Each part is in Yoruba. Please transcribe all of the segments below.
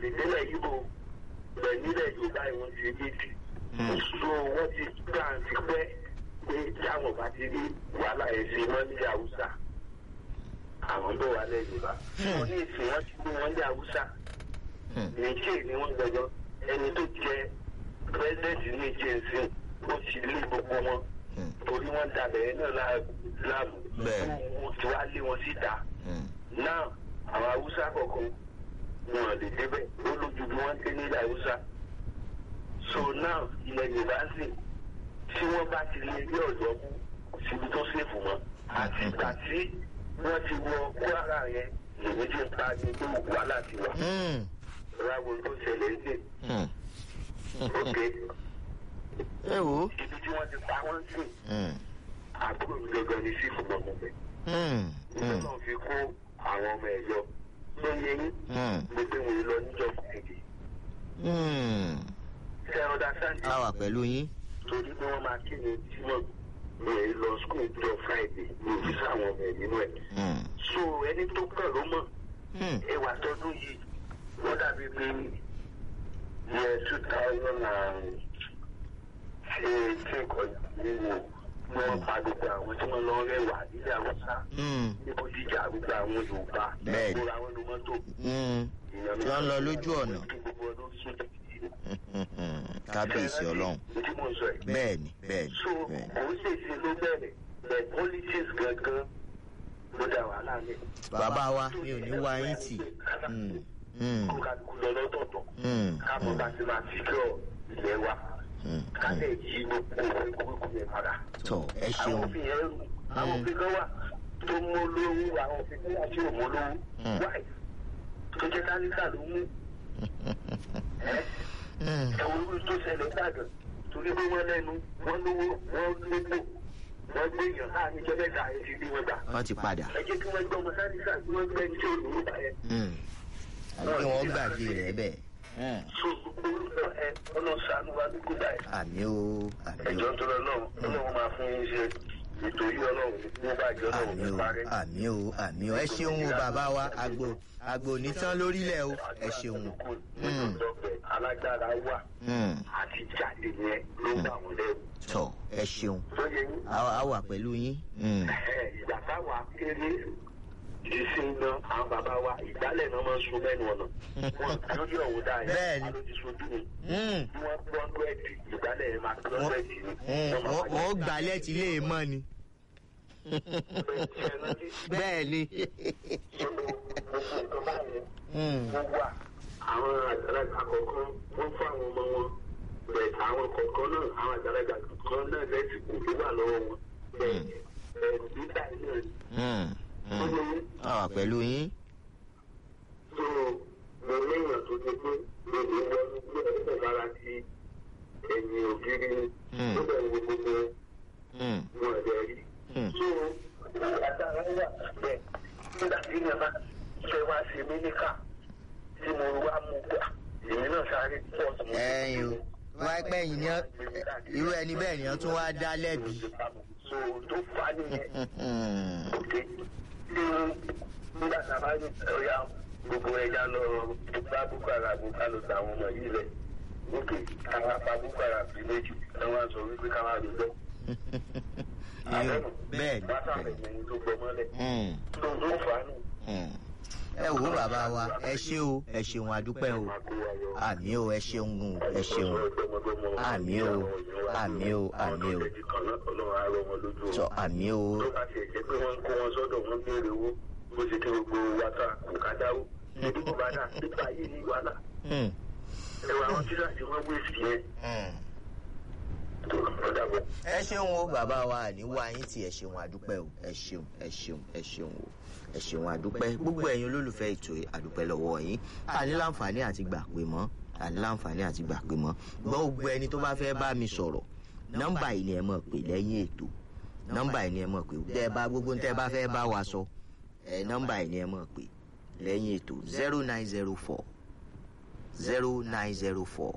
nílẹ̀ yíbo bẹ̀ nílẹ̀ yorùbá ìwọ̀n ti méjì so wọ́n ti gbà ti pẹ́ pé táwọn bá ti rí wàhálà ẹ̀ ṣe mọ́ nílẹ̀ haúsá àwọn bọ̀ wà lẹ́yìn yorùbá wọ́n ní ìsìn wọ́n ti gbé wọn lé haúsá nìjẹ́ ni wọ́n gbẹjọ́ ẹni tó jẹ pírẹsidẹ́ǹtì nìjẹ́ nsìn ó ti lé gbogbo wọn torí wọ́n dabẹ̀ ẹ̀ náà láàmú Bẹ́ẹ̀. wọ́n ti wá lé wọn síta náà àwọn haúsá kọ̀ọ̀kan wọn lè débẹ̀ ó lójú bí wọ́n dé nílẹ̀ haúsá so now ilẹ̀ yorùbá sì tí wọ́n bá ti lé ilé ọ̀dọ́ mú síbi tó ṣèfù mọ́ àti ìgbà tí wọ́n ti wọ kwara yẹn lèmi ti ń pa ní pé wàhálà ti wà ráwo tó ṣẹlẹ̀ ṣe òkè ẹ wò ó. ibi tí wọ́n ti pa wọ́n sí àbúrò mi gangan ní sífù gbọ̀ngàn bẹ́ẹ̀ nígbà náà fi kó àwọn ọmọ ẹ̀ yọ ló yẹ yín gbogbo ìwé lọ níjọ́ kùtìdì ṣe ọ̀dà sáńdì a wà pẹ̀lú yín. torí pé wọ́n máa kí ni jímọ̀ ní èyí lọ skul jọ friday ní òfìsà àwọn ọmọ ẹ̀ nínú ẹ̀ so ẹni tó kàn ló mọ̀ ẹwà tọdún yìí wọ́n dàbí pé yẹ two thousand and eighteen kọjá nínú ní wọ́n pa gbogbo àwọn tí wọ́n lọ rẹwà nílẹ̀ haúsá níbo jíjà gbogbo àwọn yorùbá Bẹ́ẹ̀ni. gbogbo àwọn ọmọ tó tí wọ́n lọ lójú ọ̀nà. gbogbo ọdún sódì kábíyèsí ọlọ́run. tí mo sọ yìí bẹ́ẹ̀ni bẹ́ẹ̀ni so bẹ́ẹ̀ni. kò ń ṣèṣe ló bẹ̀rẹ̀ bẹ̀ politics gangan ló dá wàhálà lẹ̀. bàbá wa mi ò ní wá yín tì. Mm, mm, kó kálukú lọ lọ́tọ̀ọ̀tọ̀ mm, káàmọ́ bá ti máa secure ilẹ̀ wa mm. kálẹ̀ yí gbogbo ìkókó yẹn padà. tọ ẹ àwọn ṣeun. òfin yẹn rú àwọn òfin kan wà tó mú olówó àwọn òfin kan wà tí ò mú olówó Mm. wáì tó jẹ́ tálíkà ló mú ẹ́ Mm, ẹ̀wọ̀n irú tó ṣẹlẹ̀ gbàgàn torí pé wọ́n lẹ́nu wọ́n lówó wọ́n lóko wọ́n gbé èèyàn láàrin ìjọba ẹ̀ka ẹ̀ ti rí wọn gbà. wọ́n ti padà. ẹ jẹ́ kí wọ́n gbọ́ ọmọ sánísà kí wọ́n gbẹ́ tí ò lówó bá yẹn. Mm. àbí kí wọ́n gbàgbé rẹ̀ bẹ́ẹ̀. Mm. so gbogbo orúkọ ẹ ọlọ́sàánú wa ní kúdà ẹ̀. àmì o àmì o ẹ̀jọ̀ tó lọ náà ọlọ́run máa fún yín ṣe ètò yìí ọlọ́run ní bàjẹ́ ọlọ́run àmì ní o parẹ́. àmì o àmì o ẹ ṣeun o bàbá wa àgbo àgbo nítán lórílẹ̀ o ẹ ṣeun o. Mm. alágbára wà Mm. àti jáde yẹn ló ń bà wọ́n lẹ́rù. tọ ẹ ṣeun tó yẹ yín a a wà pẹ̀lú yín. Mm. ìgbà táwa kéré ìsìn náà àwọn bàbá wa ìgbálẹ̀ náà máa ń sun mẹ́nu ọ̀nà wọn lójú ọ̀hún dáa yẹn Bẹ́ẹ̀ni. ló ti sojú mi Mm. bí wọ́n gbọ́ bẹ́ẹ̀dì ìgbálẹ̀ yẹn máa gbọ́ Wọ́n- bẹ́ẹ̀dì ni. Mm. Wọ́n máa wọ́n wáyé. wọ́n gbalẹ̀ tí lè mọ́ ni. Bẹ́ẹ̀ni, ẹ rántí? bẹ́ẹ̀ ni. Gbogbo nǹkan báyẹn Mm. wọ́n wà àwọn àgbàlagbà kọ̀ọ̀kan wọ́n fún àwọn ọmọ wọn bẹ́ẹ̀ àwọn kọ̀ọ̀kan náà àwọn àgbàlagbà kọ̀ọ̀kan náà lẹ́sìn kò tó wà lọ́wọ́ wọn bẹ́ẹ̀ ẹ̀rù nígbà yẹn Mm. Mm. a wà pẹ̀lú yín. so mo léèyàn tó ti pé mo lè wọnú pé ẹsẹ̀ lára ti ẹ̀yìn ògiri Mm. tó bẹ̀rù gbogbo Mm. wọn ẹ̀dẹ̀ rí. Mm. so àtàrà wà bẹ́ẹ̀ nígbà tí yẹn bá fẹ́ wá sí mílíkà tí mo wá mú gbà èmi náà sáré pọ̀ sí. ẹyin o wá pẹ́ yìí ni ọ́- irú ẹni bẹ́ẹ̀ ni wọ́n tún wá dá lẹ́bi. so tó fà á nìyẹn Mm. òkè tí nígbà tá a bá ní ọ̀yà gbogbo ẹja lọ bá boko haram ká lọ sí àwọn ọmọ yìí rẹ̀ òkè káwá pa boko haram sí méjì káwá sọ wípé káwá lè lọ. Irú- bẹ́ẹ̀ ni wọ́n sábẹ̀ bẹ́ẹ̀ ní tó gbọ́ mọ́lẹ̀ Mm. tó tó fà á nù. Mm. ẹ wò ó bàbá wa ẹ ṣé o ẹ ṣeun adúpẹ́ o àmì o ẹ ṣeun o ẹ ṣeun Àmì o, àmì o, àmì o. tọ àmì o tó bá tiẹ̀ jẹ́ pé wọ́n ń kó wọn sọ́dọ̀ wọ́n béèrè owó bó ṣe kí gbogbo wa ta kò ká dáwó níbi kò bá dà nípa ayé ní wàhálà Mm. ẹwà àwọn tíra tí wọ́n wé sí yẹn Mm. tó kọ́ dàbọ̀. ẹ ṣeun o bàbá wa àní wá yín tí ẹ ṣeun àdúpẹ́ o ẹ ṣeun ẹ ṣeun ẹ ṣeun o ẹ ṣeun àdúpẹ́ gbogbo ẹ̀yin olólùfẹ́ ètò yìí, àdúpẹ́ lọ́wọ́ yín àní láǹfààní àti gbà pé mọ́ àní láǹfààní àti gbà pé mọ́ gbọ́ gbogbo ẹni tó bá fẹ́ bá mi sọ̀rọ̀ nọ́mbà yìí ni ẹ mọ̀ pé lẹ́yìn ètò nọ́mbà yìí ni ẹ mọ̀ pé tẹ́ ẹ bá gbogbo tẹ́ ẹ bá fẹ́ bá wa sọ ẹ nọ́mbà yìí ni ẹ mọ̀ pé lẹ́yìn ètò zero nine zero four zero nine zero four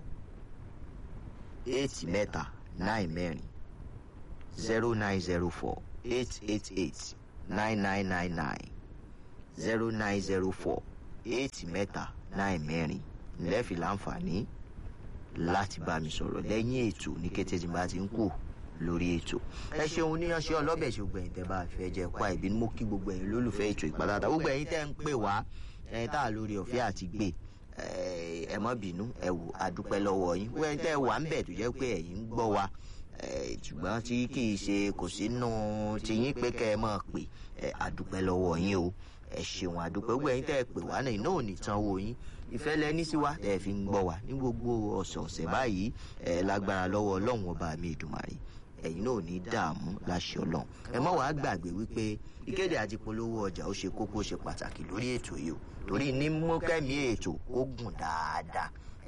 eight mẹ́ta nine mẹ́rin zero nine zero four eight eight eight nine nine nine nine zero nine zero four eight mẹ́ta nine mẹ́rin lẹ́ẹ̀fì láǹfààní láti bá mi sọ̀rọ̀ lẹ́yìn ètò ní kété tí n bá ti ń kù lórí ètò ẹ ṣeun níyanṣẹ́ ọlọ́bẹ̀ ṣe gbogbo ẹ̀yin tẹ́ bá fẹ́ jẹ́ pa ìbínú mo kí gbogbo ẹ̀yin lólùfẹ́ ètò ìpàdánù gbogbo ẹ̀yin tẹ́ ń pè wá ẹ̀ tá a lórí ọ̀fẹ́ àti gbé ẹ má bínú ẹ wò adúpẹ́ lọ́wọ́ yín gbogbo ẹ̀yin tẹ́ wà ń bẹ̀ tó jẹ́ pé ẹ̀yin ń gbọ́ wa ṣùgbọ́n tí kì í ṣe kò sínú tiyín pé kẹ́ ẹ máa pè adúpẹ́ lọ́wọ́ yín o ẹ ṣeun àdúpẹ́ gbogbo ẹ̀yin tẹ́ ẹ pè wá náà iná ò ní tán owó yín ìfẹ́ lẹ́ní sí wa tẹ́ ẹ fi ń gbọ́ wa ní gbogbo ọ̀sọ̀ọ̀sẹ̀ báyìí ẹ lágbára lọ́wọ́ ọlọ́run ọba mi ìdùmarè ẹ̀yin náà ò ní dààmú láṣẹ ọlọ́run ẹ má wàá gbàgbé wípé ìkéde àti polówó ọjà ó ṣe kókó ṣe pàtàkì lórí ètò yìí o torí ní mú kẹ́mi ètò ó gùn dáadáa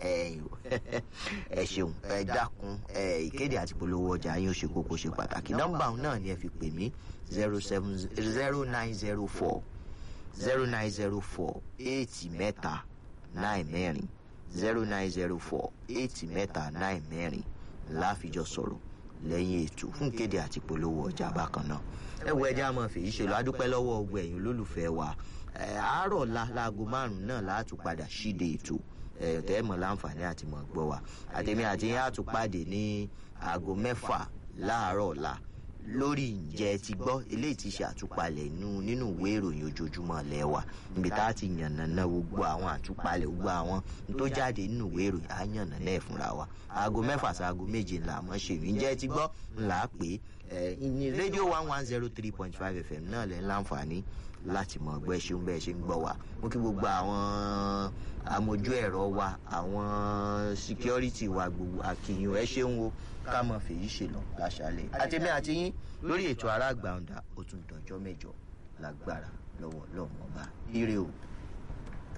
ẹ ṣeun ẹ dákun ìkéde àti polówó ọjà yín ó ṣe kókó ṣe pàtàkì nọ́mbà náà ni ẹ fi pè mí zero seven zero nine zero four zero nine zero four eight mẹ́ta nine mẹ́rin zero nine zero four eight mẹ́ta nine mẹ́rin láfijọ́ sọ̀rọ̀ lẹ́yìn ètò fún kéde àti polówó ọjà bákan náà ẹ wo ẹjẹ́ àmọ́ fèyí ṣe lọ adúpẹ́ lọ́wọ́ ọgbọ ẹ̀yìn olólùfẹ́ wa àárọ̀ la láago márùn-ún náà láàtú padà ṣíde ètò tẹ́ mọ̀ láǹfààní àti mọ̀ gbọ́ wa àtẹ̀mí àti yín àtúpàdé ní aago mẹ́fà láàárọ̀ ọ̀la lórí ǹjẹ́ ti gbọ́ eléyìí ti ṣe àtúpalẹ̀ nínú ìwé ìròyìn ojoojúmọ́ lẹ́wà níbi tá a ti yànnàná gbogbo àwọn àtúpalẹ̀ gbogbo àwọn tó jáde nínú ìwé ìròyìn á yànnàná ẹ̀ fúnra wa aago mẹ́fà sí aago méje ńlá mọ́ ṣe ǹjẹ́ ti gbọ́ ńlá pé ní rédíò one one zero three point five fm náà lẹ́ ń láǹfààní láti mọ̀ ọgbẹ́ ṣeun bẹ́ẹ̀ ṣe ń gbọ́ wa mo kí gbogbo àwọn amójú ẹ̀rọ wa àwọn security wa gbogbo àkìyàn ẹ ṣeun o ká mọ̀ fèyí ṣe lọ láṣálẹ̀ àtẹ̀mí àti yín lórí ètò aráàgbà ọ̀dà ó tún dọjọ́ mẹ́jọ lágbára lọ́wọ́ lọ́wọ́ ọba ire o.